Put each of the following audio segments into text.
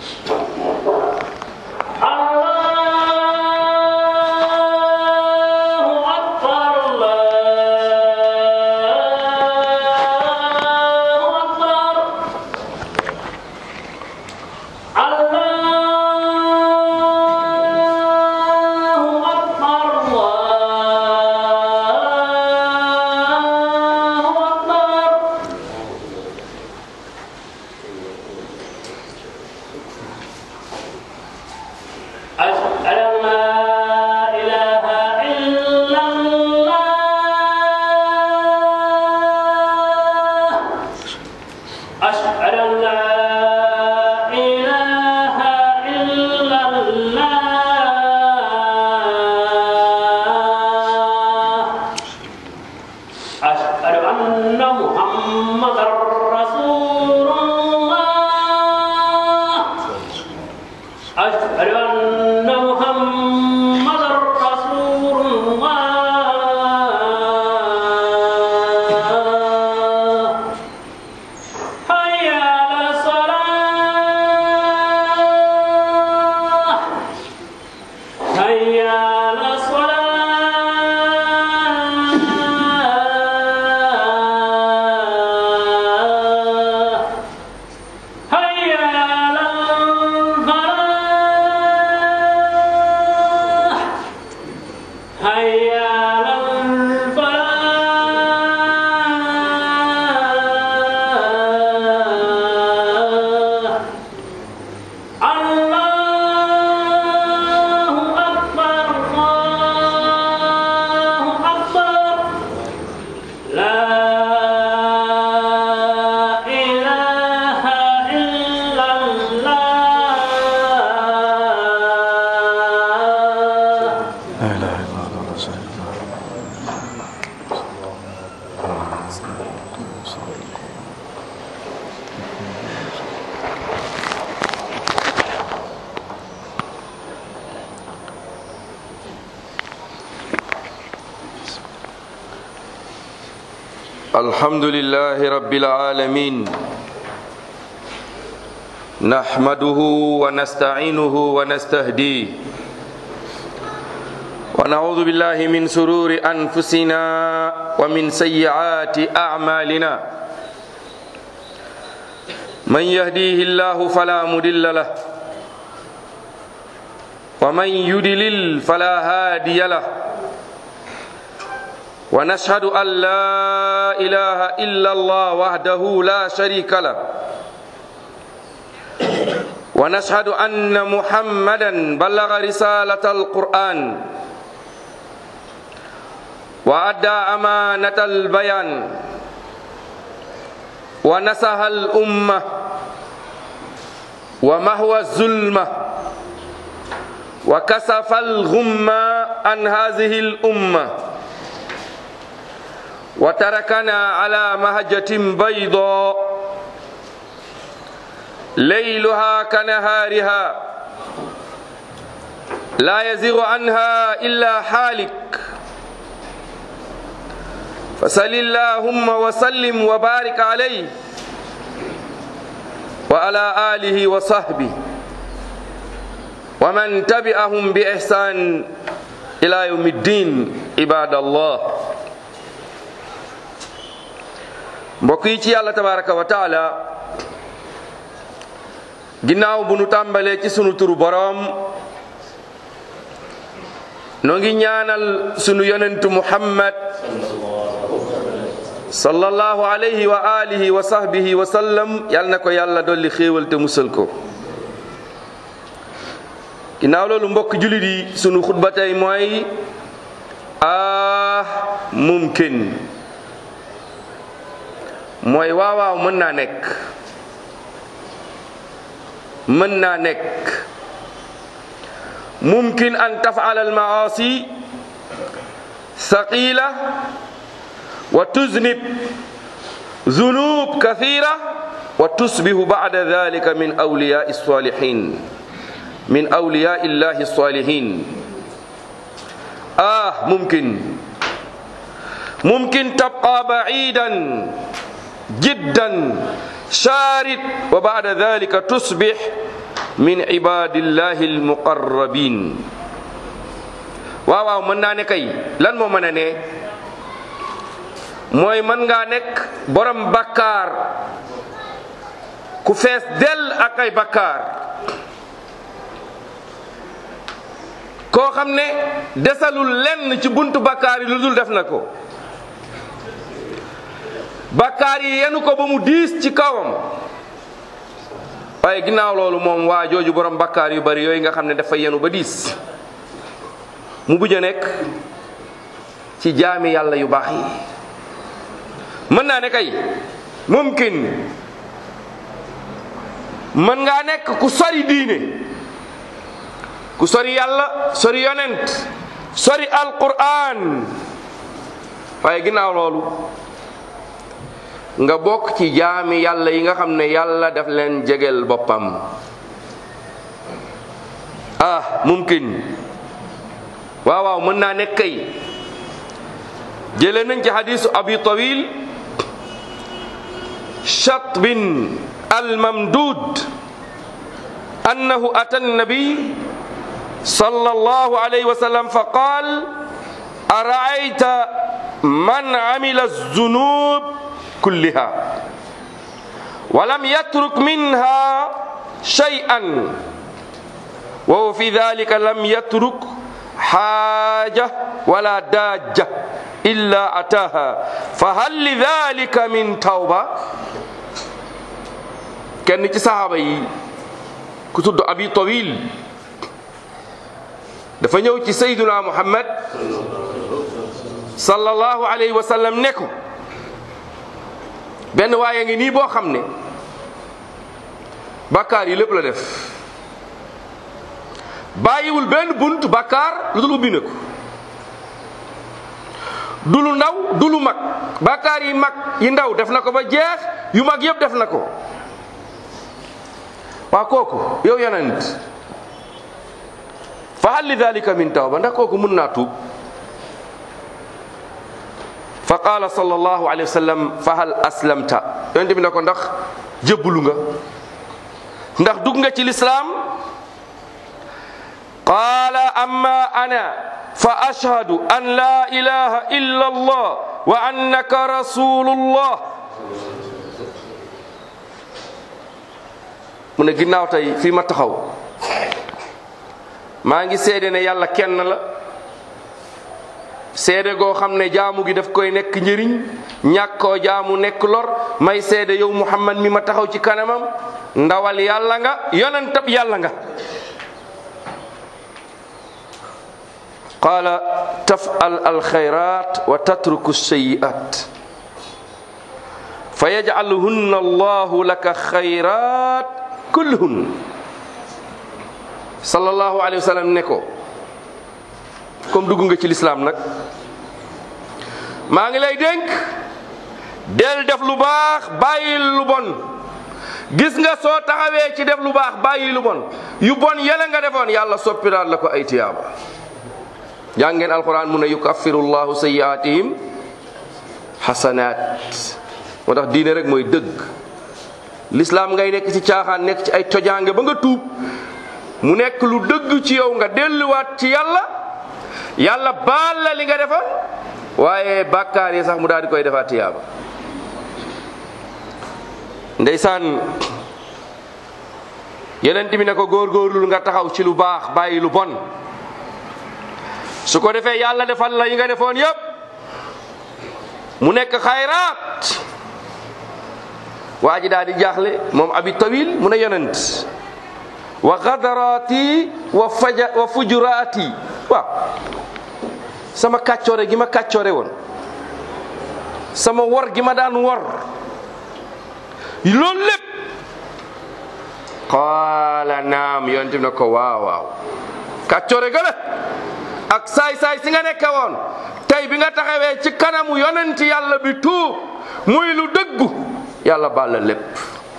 الله أكبر الله أكبر الله أكبر الله أكبر أشهد أن لا إله إلا الله أشهد أن لا إله إلا الله أشهد أن محمدا رسول الله أشهد أن محمدا رسول الله حي على الصلاة حي على الصلاة هيا على الفلاح هيا على الفلاح الله أكبر الله أكبر لا إله إلا الله لا اله الا الله رسول الله الحمد لله رب العالمين نحمده ونستعينه ونستهديه ونعوذ بالله من سرور أنفسنا ومن سيئات أعمالنا من يهديه الله فلا مضل له ومن يضلل فلا هادي له ونشهد أن لا إله إلا الله وحده لا شريك له ونشهد أن محمدا بلغ رسالة القرآن وأدى أمانة البيان ونسها الأمة ومهوى الظلمة وكسف الغمة عن هذه الأمة وتركنا على مهجة بيضاء ليلها كنهارها لا يزيغ عنها إلا حالك فصل اللهم وسلم وبارك عليه وعلى آله وصحبه ومن تبعهم بإحسان إلى يوم الدين عباد الله mbokk yi ci yàlla tabaraka wa taala ginnaaw bu nu tàmbalee ci sunu turu boroom noo ngi ñaanal sunu yonentu muhammad sallallahu alayhi wa alihi wa sahbihi wa sallam yal na ko yàlla dolli xéewal te musal ko ginnaaw loolu mbokk julit yi sunu xutba tey mooy ah mumkin mooy waawaaw mën naa nekk mën naa nekk mumkin an tafala almaasi thaqila wa tuznib zunub kathira wa tusbihu bada dhalika min awliyai salihin min awliyai illahi salihin ah mumkin mumkin tabqa ba'idan جدا شارد وبعد ذلك تصبح min ibadillahi almuqarrabin waaw waaw mën naa ne kay lan moo mën a ne mooy mën ngaa nekk borom bakkaar ku fees dell ak ay bakkaar koo xam ne desalul lenn ci buntu bakkaar yi lu dul def na ko bakkaar yi yenu ko ba mu diis ci kawam waaye ginnaaw loolu moom waa jooju borom bakkaar yu bari yooyu nga xam ne dafa yenu ba diis mu bujj a nekk ci jaami yàlla yu baax yi mën naa ne kay mumkin mën ngaa nekk ku sori diine ku sori yàlla sori yonent sori alquran waaye ginnaaw loolu nga bokk ci jaami yàlla yi nga xam ne yàlla daf leen jegel boppam ah mumkin waaw waaw mën naa nekk kay jële nañ ci hadisu abi tawil shatbin almamdud annahu ata annabi صلى الله عليه وسلم فقال أرأيت من عمل الذنوب كلها ولم يترك منها شيئا وهو في ذلك لم يترك حاجة ولا داجة إلا أتاها فهل لذلك من توبة كان ci saxaaba yi ku tudd abi tawil dafa ñëw ci sayduna muhammad sallallahu alayhi wa sallam ne ko benn waaye ngi nii boo xam ne bakkaar yi lépp la def bàyyiwul benn bunt bakkaar lu dul ubbi na ko du lu ndaw du lu mag bakkaar yi mag yi ndaw def na ko ba jeex yu mag yëpp def na ko waa kooku yow yonent fa hal li dalika min tawba ndax kooku mun naa tuub fa qaala sallallahu alayhi wa sallam fa hal aslamta yonent bi ne ko ndax jébbalu nga ndax dugg nga ci lislaam qaala amma ana fa ashhadu an la ilaha illa allah wa annaka rasulullah mu ne ginnaaw tey fii ma taxaw maa ngi seede ne yàlla kenn la seede goo xam ne jaamu gi daf koy nekk njëriñ ñàkkoo jaamu nekk lor may seede yow muhammad mi ma taxaw ci kanamam ndawal yàlla nga yonentab yàlla nga qaala tafal alxayrat wa tatruku sayiat fa yajcaluhunna allahu laka xayrat kulluhun sallallahu alayhi wa sallam ne ko comme dugg nga ci lislaam nag maa ngi lay dénk del def lu baax bàyyil lu bon gis nga soo taxawee ci def lu baax bàyyi lu bon yu bon yële nga defoon yàlla soppiraat la ko ay tiyaaba jàngeen alquran mu ne yukaffiru llahu sayiatihim xasanaat moo tax diine rek mooy dëgg lislaam ngay nekk ci caaxaan nekk ci ay tojaange ba nga tuub mu nekk lu dëgg ci yow nga delluwaat ci yàlla yàlla baal la li nga defoon waaye bàkkaar yi sax mu daal di koy defaat tiyaaba ndeysaan yeneen bi ne ko góorgóorlu nga taxaw ci lu baax bàyyi lu bon su ko defee yàlla defal la yi nga defoon yépp mu nekk xayraat waa ji daal di jaaxle moom abi tawil mu ne yonent wa gadaraati wa faja wa fujuraati waaw sama kàccoore gi ma kàccoore woon sama wor gi ma daan wor loolu lépp qaala naam yonent bi ne ko waaw waaw kàccoore gëla ak saay-saay si nga nekke woon tey bi nga taxawee ci kanamu yonent yàlla bi tuub muy lu dëggu yàlla baal la lépp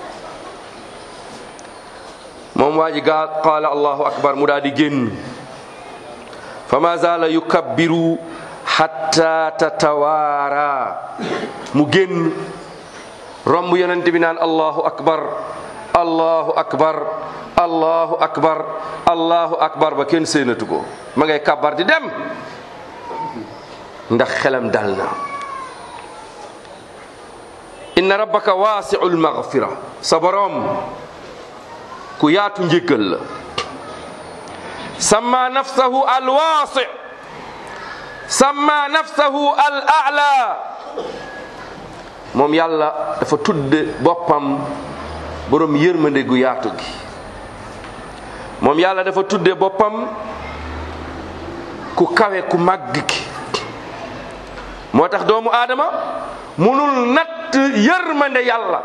moom waa ji gaa qaala allahu akbar mu daal di génn fa ma zaala yukabbiru hatta tatawaara mu génn romb yonent bi naan allahu akbar allahu akbar allahu akbar allahu akbar ba kenn séenatu ko ma ngay kabar di dem ndax xelam dal na inna rabbaka waasiul maghfira sa boroom ku yaatu njéggal la samma nafsahu alwaasi samma nafsahu al a'la moom yàlla dafa tudde boppam boroom yërmande gu yaatu gi moom yàlla dafa tudde boppam ku kawe ku màgg ki moo tax doomu aadama munul natt yërmande yàlla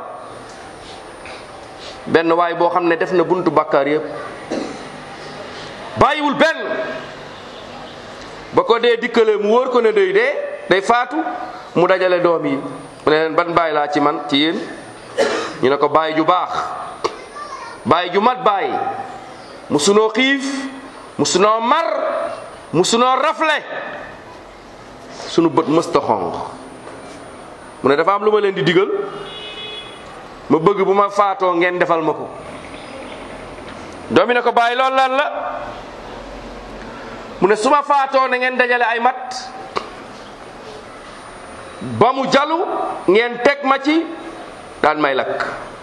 benn waay boo xam ne def na buntu bàkkaar yépp bàyyiwul benn ba ko dee dikkale mu wóor ko ne day dee day faatu mu dajale doom yi mu ne leen ban bàyyi laa ci man ci yéen ñu ne ko bàyyi ju baax bàyyi ju mat bàyyi musunoo xiif musunoo mar musunoo rafle sunu bët mësta xonq mu ne dafa am lu ma leen di digal ma bëgg bu ma faatoo ngeen defal ma ko doomi ne ko bàyyi loolu lan la mu ne su ma faatoo na ngeen dajale ay mat ba mu jalu ngeen teg ma ci daan may lakk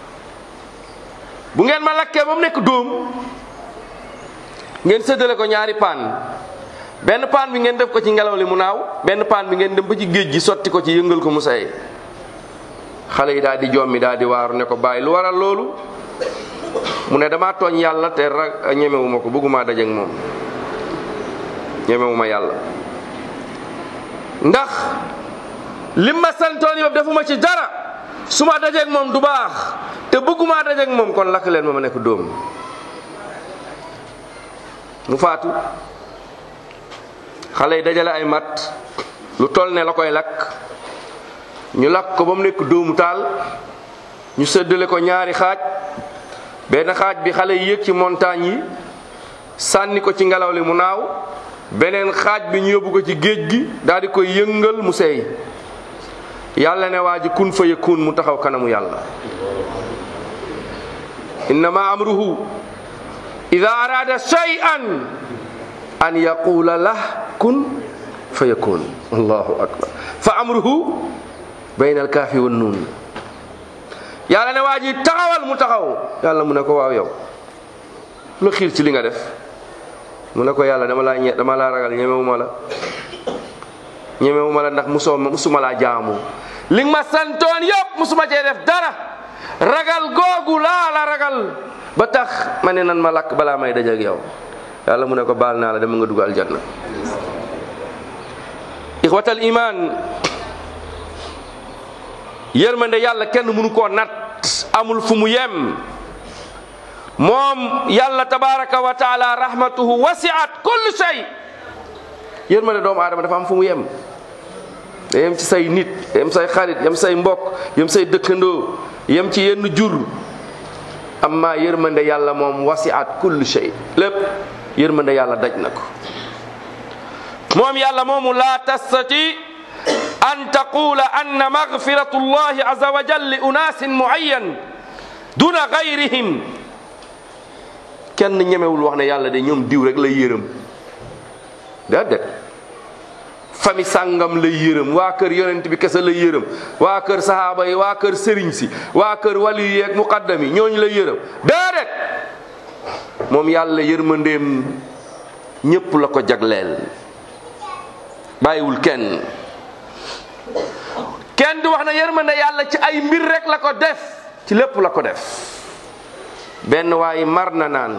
bu ngeen ma lakkee ba mu nekk dóom ngeen séddale ko ñaari paan benn paan bi ngeen def ko ci ngelaw li mu naaw benn paan bi ngeen dem ba ci géej gi sotti ko ci yëngal ko mu say xale yi daal di jommi daal di waaru ne ko bàyyi lu waral loolu mu ne damaa tooñ yàlla te ra ñemewuma ko bëgguma dajeek moom ñemewuma yàlla ndax lim ma santoon yëpp defuma ci dara su ma dajeek moom du baax te bëgguma dajeek moom kon lakk leen ma ma nekk dóom mu faatu xale yi dajale ay mat lu toll ne la koy lakk ñu lakk ko ba mu nekk dóomu taal ñu séddale ko ñaari xaaj benn xaaj bi xale yi yéeg ci montagne yi sànni ko ci ngelaw li mu naaw beneen xaaj bi ñu yóbbu ko ci géej gi daal di koy yëngal mu seey yàlla ne waa ji kun fa yakun mu taxaw kanamu yàlla innama amruhu ida arada shay'an an yaqula lah kun fa yakun allahu akbar fa amruhu bayna alkaafi wan nuun yàlla ne waa ji taxawal mu taxaw yàlla mu ne ko waaw yow lu xiir ci li nga def mu ne ko yàlla dama laa ñe dama laa ragal ñemewuma la ñemewuma la ndax musoo musuma laa jaamu li nga ma santoon yëpp musuma cee def dara ragal googu laa la ragal ba tax ma ne nan ma lakk balaa may dajeek yow yàlla mu ne ko baal naa la dama nga dugg aljanna ixwatal iman yërmande yàlla kenn mënu koo nat amul fu mu yem moom yàlla tabaraka wa taala rahmatuhu wasiat kulli shay yërmande doomu aadama dafa am fu mu yem da yem ci say nit yem say xarit yem say mbokk yem say dëkkandoo yem ci yenn jur amma yërmande yàlla moom wasiat kulli shay lépp yërmande yàlla daj na ko moom yàlla moomu laa tastati an taqula anna magfiratu llahi aza wa jal li unaasin muayyan duna gayrihim kenn ñemewul wax ne yàlla de ñoom diw rek lay yërëm déedéet fami sàngam lay yërëm waa kër yonent bi kese lay yërëm waa kër sahaaba yi waa kër sëriñ si waa kër wali yi ak muqaddam yi ñooñu lay yërëm déedéet moom yàlla yërmandeem ñépp la ko jagleel bàyyiwul kenn kenn du wax na yërmande yàlla ci ay mbir rek la ko def ci lépp la ko def benn waaye mar na naan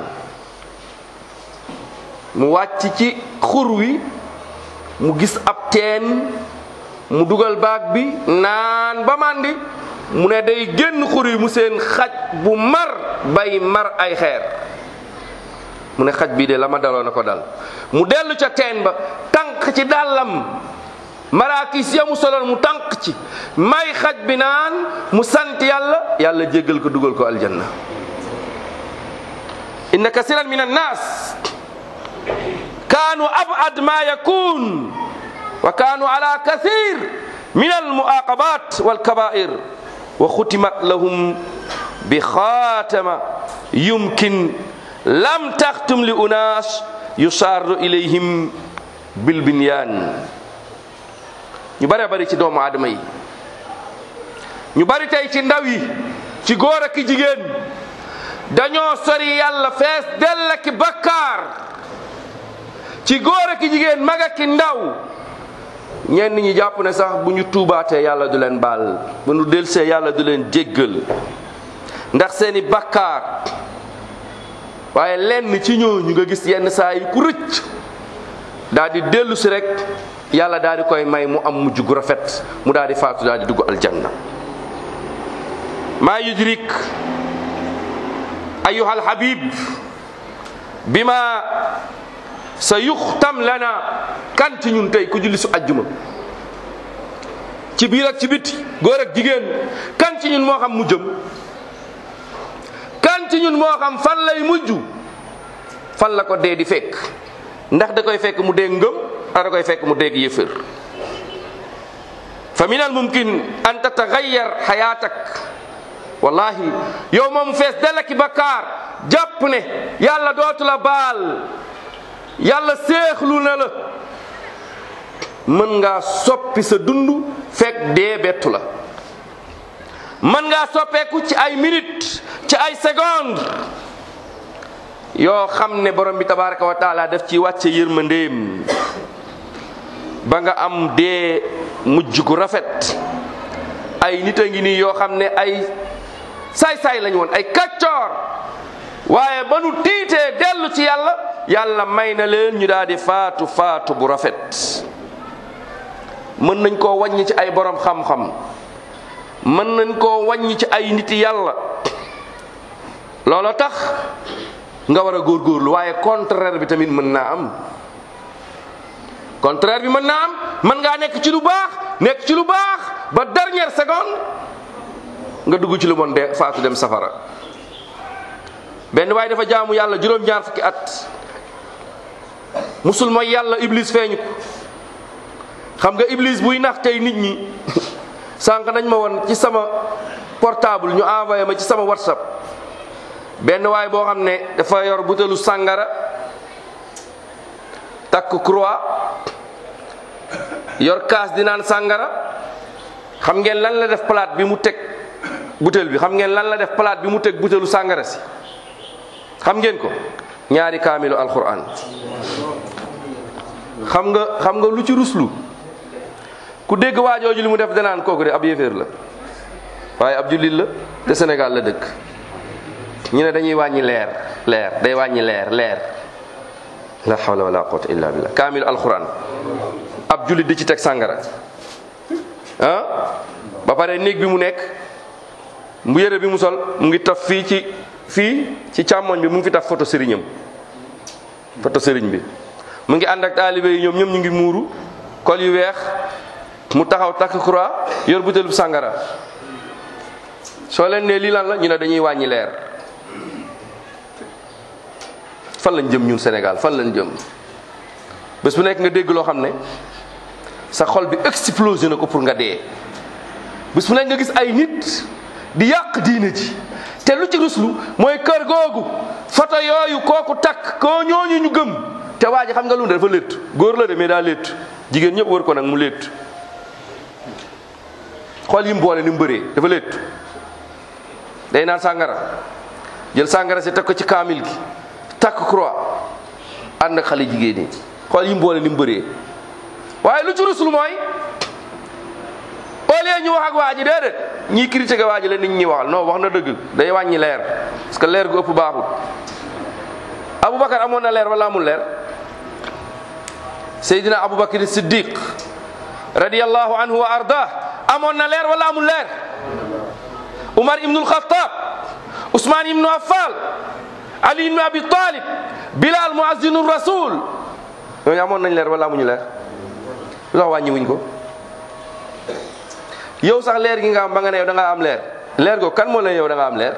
mu wàcc ci xur wi mu gis ab teen mu dugal baag bi naan ba màndi mu ne day génn xur wi mu seen xaj bu mar bay mar ay xeer mu ne xaj bii de la ma daloon na ko dal mu dellu ca teen ba tànk ci dàllam maraakis ya mu soloon mu tànk ci may xaj bi naan mu sant yàlla yàlla jéggal ko dugal ko aljanna inna kasiran min annas kaanu abad ma yakun wa kaanu ala kathir min almuaqabat walkabair wa khutimat lahum bi khatama yumkin lam taxtum li unaas yusaaru ilayhim bil binyaan ñu bare bari ci doomu aadama yi ñu bari tey ci ndaw yi ci góor ak jigéen dañoo sori yàlla fees dell ak bakkaar ci góor ak jigéen mag ak ndaw ñenn ñi jàpp ne sax bu ñu tuubaatee yàlla du leen baal bu ñu delsee yàlla du leen jéggal ndax seeni bakkaar waaye lenn ci ñooñu nga gis yenn saa yi ku rëcc daal di dellu si rek yàlla daal di koy may mu am mujj gu rafet mu daal di faatu daal di dugg aljanna maa yudrik ayuha alhabib bima sa yuxtam lana kan ci ñun tey ku julli su ajjuma ci biir ak ci biti góor ak jigéen kan ci ñun moo xam mu jëm kan ci ñun moo xam fan lay mujj fan la ko dee di fekk ndax da koy fekk mu dee ngëm ndax da koy fekk mu dee yëfër fa min al mumkin an tatagayyar xayaatak wallahi yow moom fees delaki bakkaar jàpp ne yàlla dootu la baal yàlla seexlu na la mën ngaa soppi sa dund fekk dee bettu la mën ngaa soppeeku ci ay minute ci ay seconde yoo xam ne borom bi tabaraka wa taala daf ci wàcce yërmandeem ba nga am dee mujj gu rafet ay nit a ngi nii yoo xam ne ay saay-saay lañu woon ay kaccoor waaye ba nu tiitee dellu ci yàlla yàlla may na leen ñu daal di faatu faatu bu rafet mën nañ koo wàññi ci ay borom xam-xam mën nañ koo wàññi ci ay niti yàlla looloo tax nga war a góorgóorlu waaye contraire bi tamit mën naa am contraire bi mën naa am mën ngaa nekk ci lu baax nekk ci lu baax ba dernière seconde nga dugg ci lu bon de faatu dem safara benn waaye dafa jaamu yàlla juróom-ñaar fukki at musul mooy yàlla iblis feeñu ko xam nga iblis buy nax tey nit ñi sànq nañ ma woon ci sama portable ñu envoyé ma ci sama whatsapp benn waay boo xam ne dafa yor butelu sàngara takk croix yor kaas di naan sàngara xam ngeen lan la def plate bi mu teg butel bi xam ngeen lan la def plate bi mu teg butelu sàngara si xam ngeen ko ñaari kaamilu alquran xam nga xam nga lu ci ruslu ku dégg waajooju li mu def danaan kooku de ab yéeféer la waaye ab jullit la te Sénégal la dëkk ñu ne dañuy wàññi leer leer day wàññi leer leer la hawla wala quwwata illa billah kaamilu alquran ab jullit di ci teg sàngara ah ba pare néeg bi mu nekk mu yére bi mu sol mu ngi taf fii ci fii ci càmmoñ bi mu ngi fi taf photo sëriñam photo sëriñ bi mu ngi ànd ak taalibe yi ñoom ñoom ñu ngi muuru kol yu weex mu taxaw takk croix yor butéelu sàngara soo leen ne lii lan la ñu ne dañuy wàññi leer fan lañ jëm ñun Sénégal fan lañ jëm bés bu nekk nga dégg loo xam ne sa xol bi explosé na ko pour nga dee bés bu nekk nga gis ay nit di yàq diine ji te lu ci ruslu mooy kër googu photo yooyu kooku takk koo ñooñu ñu gëm te waa ji xam nga lu ne dafa létt góor la de mais daa létt jigéen ñëpp wër ko nag mu létt xool yi mu boole ni mu bëree dafa létt day naan sàngara jël sàngara si teg ko ci kaamil gi takk croix ànd ak xale jigéen ñi xool yi mu boole ni mu bëree waaye lu ci ruslu mooy au lieu ñu wax ak waa ji déedéet ñiy critiquer waa ji la nit ñi waxal non wax na dëgg day wàññi leer parce que leer gu ëpp baaxul Aboubacar amoon na leer wala amul leer Seydina Aboubacar Siddiq radiyallahu anhu wa arda amoon na leer wala amul leer Umar ibnul Khattab Ousmane ibnu Affan Ali ibnu Abi Talib Bilal muazzinu rasul ñooñu amoon nañ leer wala amuñu leer lu tax wàññi wuñ ko yow sax leer gi nga am ba nga ne yow da nga am leer leer go kan moo la yow da nga am leer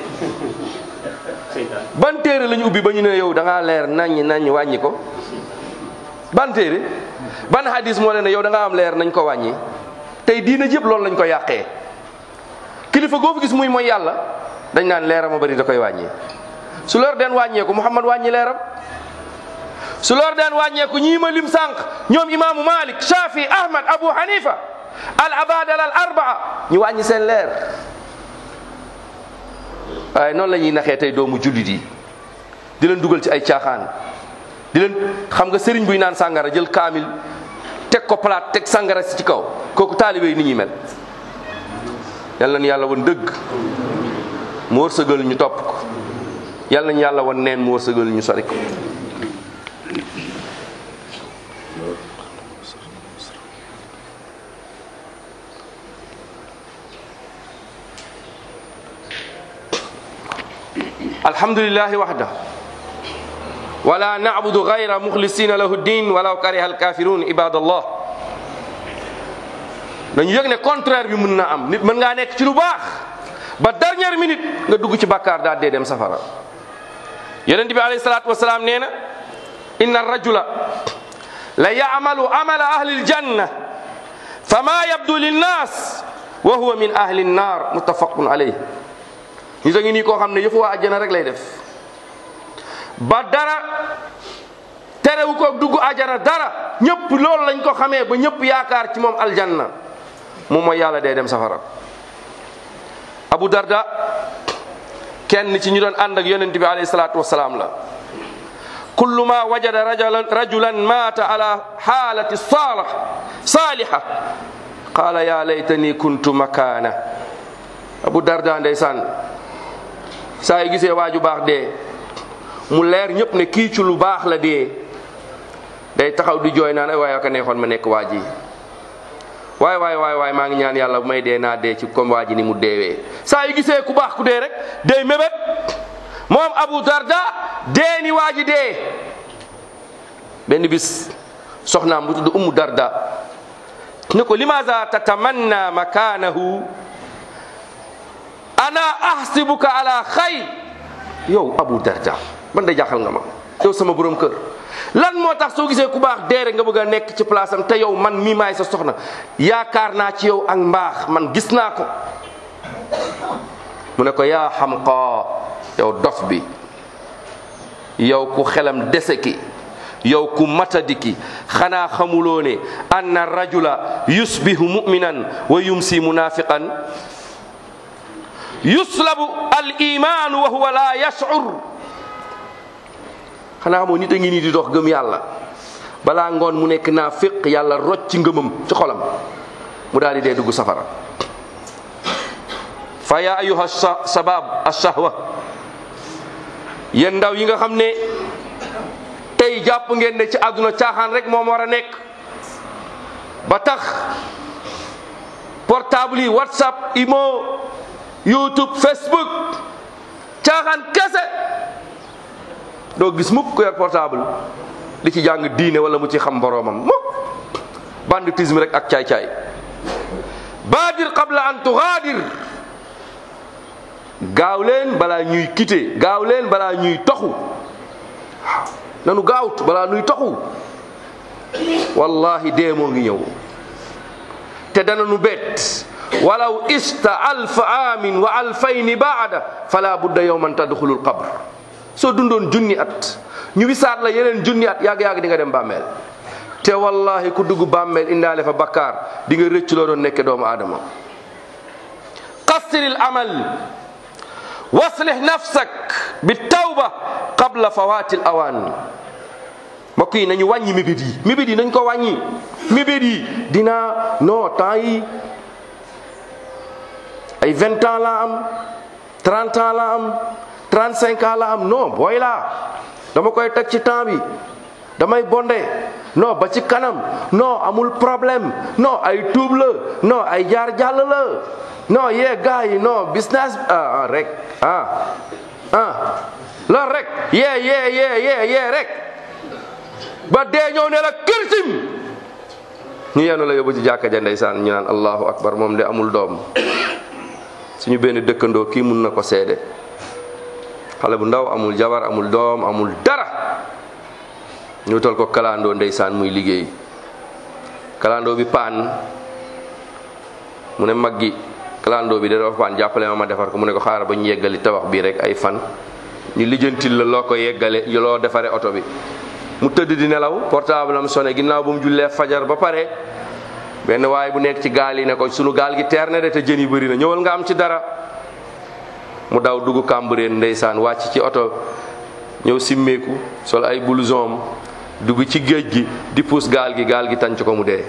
ban téere la ñu ubbi ba ñu ne yow da ngaa leer naññ naññ wàññi ko ban téere ban hadis moo leen ne yow da nga am leer nañ ko wàññi tey diina jëpp loolu lañ ko yàqee kilifa goo fi gis muy mooy yàlla dañ naan leeram a bari da koy wàññi su lor den wàññeeku Muhammad wàññi leeram su lor den wàññeeku ñii ma lim sànq ñoom imaamu Malik Shafi Ahmad Abu Hanifa al abadal al arbaa ñu wàññi seen leer waaye noonu la ñuy naxee tey doomu jullit yi di leen dugal ci ay caaxaan di leen xam nga sëriñ buy naan sàngara jël kaamil teg ko palaat teg sàngara si ci kaw kooku taalibe yi ni ñuy mel yal nañu yàlla woon dëgg mu wërsëgal ñu topp ko yal nañu yàlla woon neen mu wërsëgal ñu sori ko alhamdulillahi waxda wala nacbudu gayra muxlisina lahu ddin walaw kariha alkafirun ibadallah dañu yëg ne contraire bi mën na am nit mën ngaa nekk ci lu baax ba dernière minute nga dugg ci bakkaar daal dee dem safara yonent bi alayhi salaatu wasalaam nee na inna rajula la yamalu amala ahli aljanna fama yabdu linnas wa huwa min ahli nnar muttafaqun alayh nit a ngi nii koo xam ne yëfu waa àjjana rek lay def ba dara terewu ko dugg àjjana dara ñëpp loolu lañ ko xamee ba ñëpp yaakaar ci moom aljanna moom mooy yàlla day dem safara abu darda kenn ci ñu doon ànd ak yonent bi alayhi salaatu wasalaam la kullu ma wajada rajulan rajulan maata ala xaalati salah saaliha qaala ya laytani kuntu makaana abu darda ndeysaan saa yu gisee waaju baax dee mu leer ñëpp ne kii ci lu baax la dee day taxaw di jooy naan ay waaye ka neexoon ma nekk waa ji waay waay waay waay maa ngi ñaan yàlla bu may dee naa dee ci comme waa ji ni mu deewee saa yu gisee ku baax ku dee rek day mébét moom Abu Darda dee ni waa ji dee benn bis soxnaam bu tudd Ummu Darda ne ko limaza tatamanna makanahu ana ahsibuka ala xay yow Abu Darda man de jaaxal nga ma yow sama borom kër lan moo tax soo gisee ku baax dee rek nga bëgg a nekk ci place am te yow man mii maay sa soxna yaakaar naa ci yow ak mbaax man gis naa ko mu ne ko yaa xamqa yow dof bi yow ku xelam dese ki yow ku matadi ki xanaa xamuloo ne anna rajula yusbihu muminan wa yumsi munafiqan yuslabu al imaanu wa huwa la yashur xanaa xamoo nit a ngi nii di dox gëm yàlla balaa ngoon mu nekk naa féq yàlla rocc ci ngëmam ci xolam mu daal di dee dugg safara fa ya ayuha sabab ashahwa yéen ndaw yi nga xam ne tey jàpp ngeen ne ci àdduna caaxaan rek moom war a nekk ba tax portable yi whatsapp imo youtube facebook caaxaan kese doo gis mukk ku yor portable di ci jàng diine wala mu ci xam boroomam mukk banditisme rek ak caay-caay baadir qabla an tugaadir gaaw leen balaa ñuy quitté gaaw leen balaa ñuy toxu waaw nanu gaawut balaa ñuy toxu wallahi dee moo ngi ñëw te dana nu bett walaw ista alfa amin wa alfayni baada fala budda yowman tadxulul qabr soo dundoon junni at ñu wisaat la yeneen junni at yàgg-yàgg di nga dem bàmmeel te wallahi ku dugg bàmmeel indaale fa bakkaar di nga rëcc loo doon nekke doomu aadama qassiril amal waslih nafsak bi tawba qabla fawati l awaan mbokk yi nañu wàññi mébét yi mébét yi nañ ko wàññi mébét yi dinaa non temps yi ay vingt ans laa am trente ans laa am trente cinq ans laa am non booy laa dama koy teg ci temps bi damay bonde non ba ci kanam non amul problème non ay tuub la non ay jaar jàll la non yee gars yi non business ah rek ah ah loolu rek yee yee yee yee yee rek ba dee ñëw ne la kirtim ñu yenu la yóbbu ci jàkka ja ndeysaan ñu naan allahu akbar moom de amul doom suñu benn dëkkandoo kii mun na ko seede xale bu ndaw amul jabar amul doom amul dara ñu tol ko kalandoo ndeysaan muy liggéey kalandoo bi paan mu ne mag gi kalandoo bi da dafa paan jàppale ma ma defar ko mu ne ko xaaral ba ñu yeggali tabax bii rek ay fan ñu lijjantil la loo ko yeggale loo defare oto bi mu tëdd di nelaw portable am sonné ginnaaw bu mu jullee fajar ba pare benn waaye bu nekk ci gaal yi ne ko sunu gaal gi teer na de te jën yi bëri na ñëwal nga am ci dara mu daw dugg Cambérène ndeysaan wàcc ci oto ñëw simmeeku sol ay blouson dugg ci géej gi di puus gaal gi gaal gi tànc ko mu dee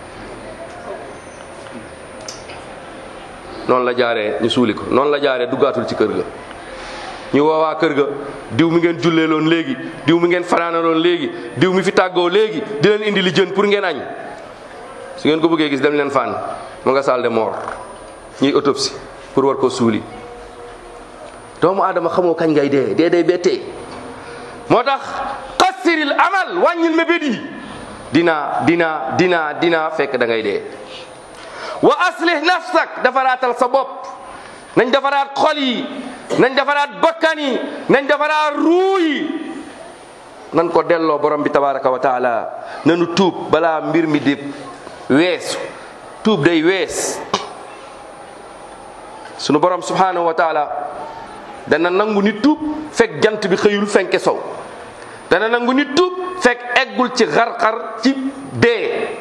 noonu la jaaree ñu suuli ko noonu la jaaree duggaatul ci kër ga ñu woowaa kër ga diw mi ngeen jullee loon léegi diw mi ngeen fanaana loon léegi diw mi fi tàggoo léegi di leen indi li jën pour ngeen añ su ngeen ko bëggee gis dem leen fànn mu nga salle de mort ñuy autopsie pour war ko suuli doomu aadama xamoo kañ ngay dee dee day bettee moo tax qassiril amal wàññil mébét yi dinaa dinaa dinaa dinaa fekk da ngay dee wa aslih nafsak defaraatal sa bopp nañ defaraat xol yi nañ defaraat bakkan yi nañ defaraat ruu yi nan ko delloo borom bi tabaraka wa taala nanu tuub balaa mbir mi di weesu tuub day wees sunu borom subhanahu wa taala dana nangu nit tuub fekk jant bi xëyul fenke sow dana nangu nit tuub fekk eggul ci xar-xar ci dee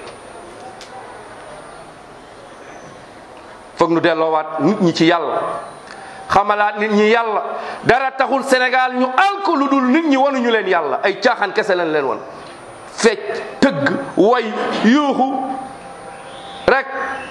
foog nu delloowaat nit ñi ci yàlla xamalaat nit ñi yàlla dara taxul Sénégal ñu alko lu dul nit ñi wanuñu leen yàlla ay caaxaan kese lañ leen wan fecc tëgg way yuuxu rek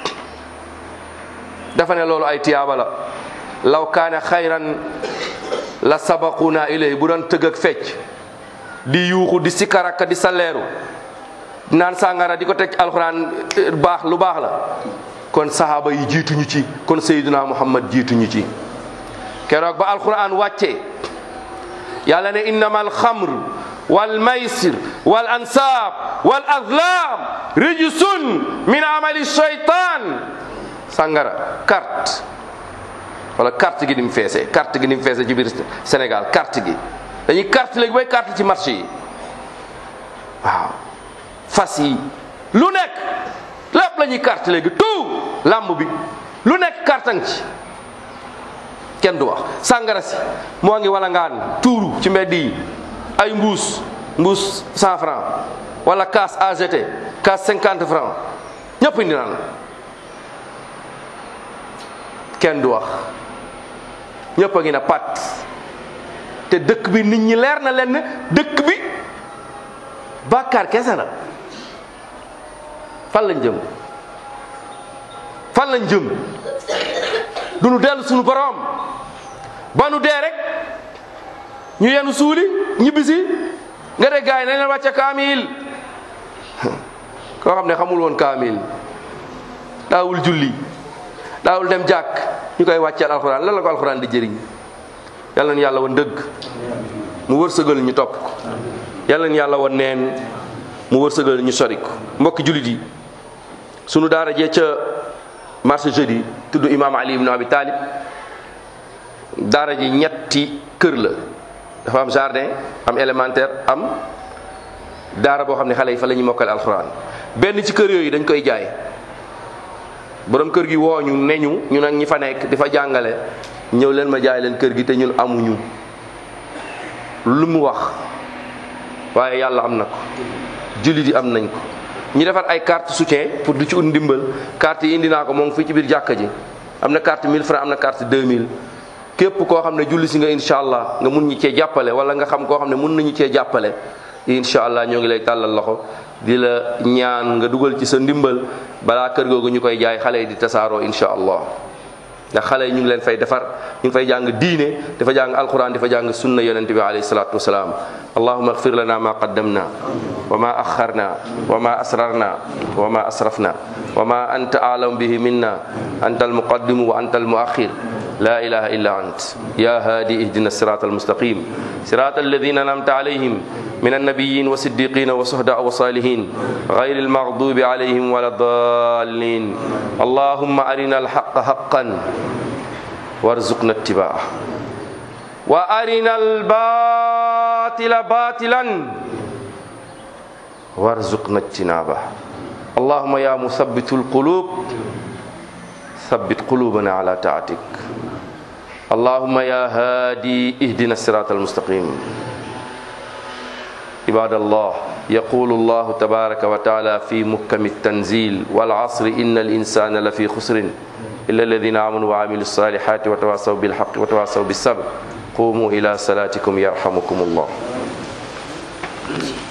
dafa ne loolu ay tiyaaba la law kaana xayran la sabaquna ilayhi bu doon tëgg ak fecc di yuuxu di sikaraka di saleeru naan sàngara di ko teg alxuraan baax lu baax la kon sahaaba yi jiituñu ci kon sayyiduna muhammad jiituñu ci keroog ba alquran wàccee yàlla ne innama alxamr wal maysir wal ansaab wal azlam rijsun min amali shaytan sangara carte wala carte gi ni mu feesee carte gi ni mu feesee ci biir Sénégal carte gi dañuy carte léegi bay carte ci marché yi waaw fas yi lu nekk lépp la ñuy carte léegi tout làmb bi lu nekk kartang ci kenn du wax sàngara si moo ngi wala ngaan tuuru ci mbedd yi ay mbuus mbuus cent franc wala kaas AGT kaas cinquante franc ñëpp indi naan kenn du wax ñëpp a ngi na pat te dëkk bi nit ñi leer na leen ne dëkk bi bàkkaar kese la fan lañ jëm fan lañ jëm du nu dellu suñu borom ba nu dee rek ñu yenu suuli ñibbisi nga de gaay nañ leen wàcce kaamil koo xam ne xamul woon kaamil daawul julli daawul dem jàkk ñu koy wàcceel alxuraan lan la ko alxuraan di jëriñ yàlla na yàlla woon dëgg mu wërsëgal ñu topp ko yàlla na yàlla woon neen mu wërsëgal ñu sori ko mbokki jullit yi sunu daara jee ca marché jeudi tudd imam ali ibn abi talib daara ji ñetti kër la dafa am jardin am élémentaire am daara boo xam ne xale yi fa la ñuy mokkale alxuraan benn ci kër yooyu dañ koy jaay borom kër gi woo ñu ne ñu ñu nag ñi fa nekk di fa jàngale ñëw leen ma jaay leen kër gi te ñun amuñu lu mu wax waaye yàlla am na ko jullit yi am nañ ko ñu defar ay carte soutien pour du ci ut ndimbal carte yi indi naa ko moom fii ci biir jàkka ji am na carte 1000 francs am na carte 2000 képp koo xam ne julli si nga incha allah nga mun ñu cee jàppale wala nga xam koo xam ne mun nañu cee jàppale incha allah ñoo ngi lay tàllal loxo di la ñaan nga dugal ci sa ndimbal balaa kër googu ñu koy jaay xale yi di tasaaroo incha allah ndax xale yi ñu ngi leen fay defar ñu ngi fay jàng diine dafa jàng alquran dafa jàng sunna yonente bi alayhi salatu wasalaam allahuma agfir lana ma qaddamna wa ma axarna wa ma asrarna wa ma asrafna wa ma anta alam bihi minna anta almuqaddimu wa anta almuakhir لا إله إلا أنت يا هادي اهدنا الصراط المستقيم صراط الذين أنعمت عليهم من النبيين والصديقين والشهداء والصالحين غير المغضوب عليهم ولا الضالين اللهم أرنا الحق حقا وارزقنا اتباعه وأرنا الباطل باطلا وارزقنا اجتنابه اللهم يا مثبت القلوب ثبت قلوبنا على طاعتك اللهم يا هادي اهدنا الصراط المستقيم عباد الله يقول الله تبارك وتعالى في محكم التنزيل والعصر إن الإنسان لفي خسر إلا الذين آمنوا وعملوا الصالحات وتواصوا بالحق وتواصوا بالصبر قوموا إلى صلاتكم يرحمكم الله